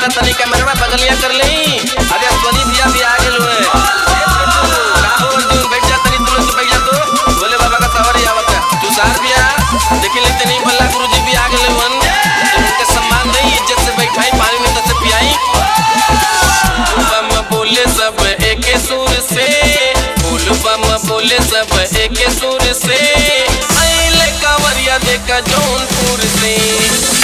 तनी कैमरा बगलिया कर ली अरे अश्वनी भैया भी आ गेल हुए का हो अर्जुन बैठ जा तनी तू लोग बैठ जा तो बोले बाबा का सवारी आवत है तू सार भैया देखी ले तनी भल्ला गुरुजी भी आ गेल हुन उनके सम्मान नहीं इज्जत से बैठाई पानी में तसे पियाई बम बोले सब एक सुर से बोल बम बोले सब एक सुर से आइले कांवरिया देखा जौनपुर से